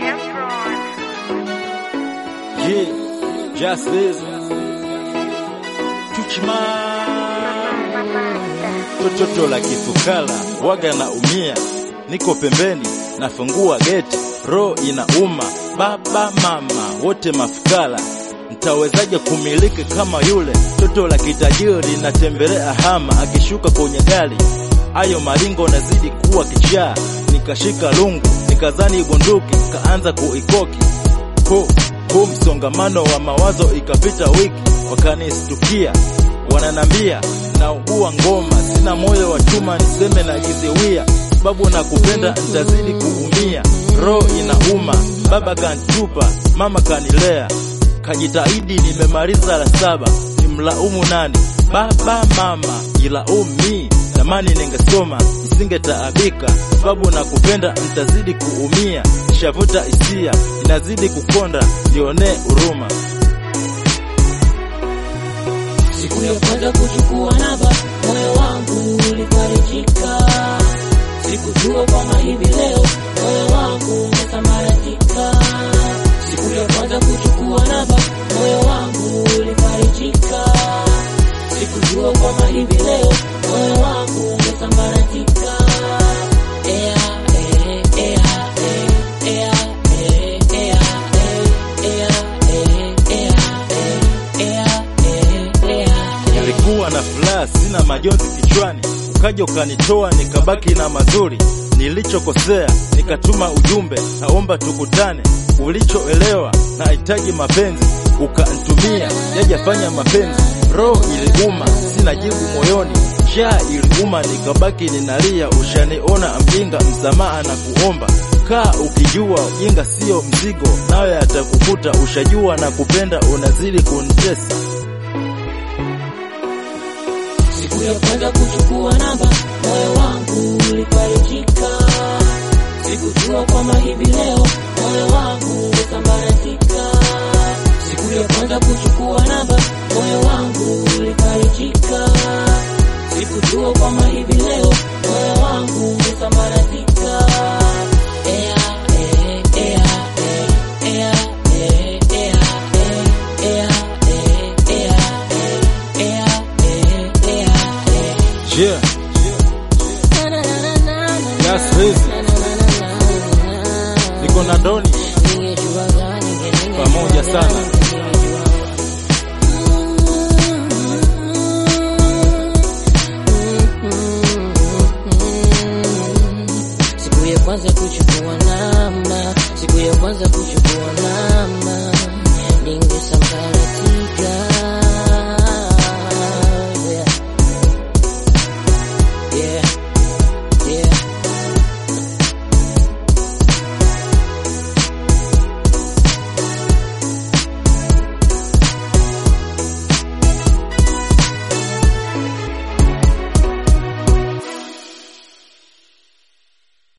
Yeah, just this. Tuchman. Tototo la kifukala, waga na umia. Niko pembeni, nafungua geti, roho inauma. Baba mama, wote mafukala. Mtawezaje kumiliki kama yule toto la kitajiri natembelea hama akishuka kwenye gari ayo maringo nazidi kuwa kichaa nikashika lungu nikazani bunduki kaanza kuikoki ko huu msongamano wa mawazo ikapita wiki wakanistukia wananambia naugua ngoma sina moyo wa chuma niseme najiziwia sababu nakupenda nitazidi kuumia roho inauma baba kanitupa mama kanilea kajitahidi nimemaliza la saba nimlaumu nani baba mama ilaumi zamani ningesoma nisingetaabika sababu nakupenda nitazidi kuumia nishavuta hisia inazidi kukonda nionee huruma Siku ya kwanza kuchukua namba, moyo wangu ulifarijika. Sikujua kwamba hivi leo moyo wangu umesambaratika. Siku ya kwanza kuchukua namba, moyo wangu ulifarijika. Sikujua kwamba hivi leo moyo wangu umesambaratika. Ea, eh, ea, eh, ea, eh, ea, eh, ea, eh, ea, eh, ea, eh, ea, eh. nilikuwa na furaha sina majonzi kichwani ukaja ukanitoa nikabaki na mazuri nilichokosea nikatuma ujumbe naomba tukutane ulichoelewa nahitaji mapenzi ukantumia yajafanya mapenzi roho iliuma sina jibu moyoni njaa iliuma nikabaki ninalia ushaniona mjinga msamaha na kuomba kaa ukijua ujinga sio mzigo nayo yatakukuta ushajua na kupenda unazidi kunitesa Siku ya kwanza kuchukua namba, moyo wangu ulifarijika. Sikujua kwamba hivi leo moyo wangu umesambaratika. Siku ya kwanza kuchukua namba, moyo wangu ulifarijika. Sikujua kwamba hivi leo moyo wangu umesambaratika. Ea, eh, ea, eh, ea, eh, ea, eh, ea, eh, ea, eh, ea, eh, ea, eh. yeah. Just reason. niko na ndoni Pamoja sana. Siku ya kwanza kuchukua namba, siku ya kwanza kuchukua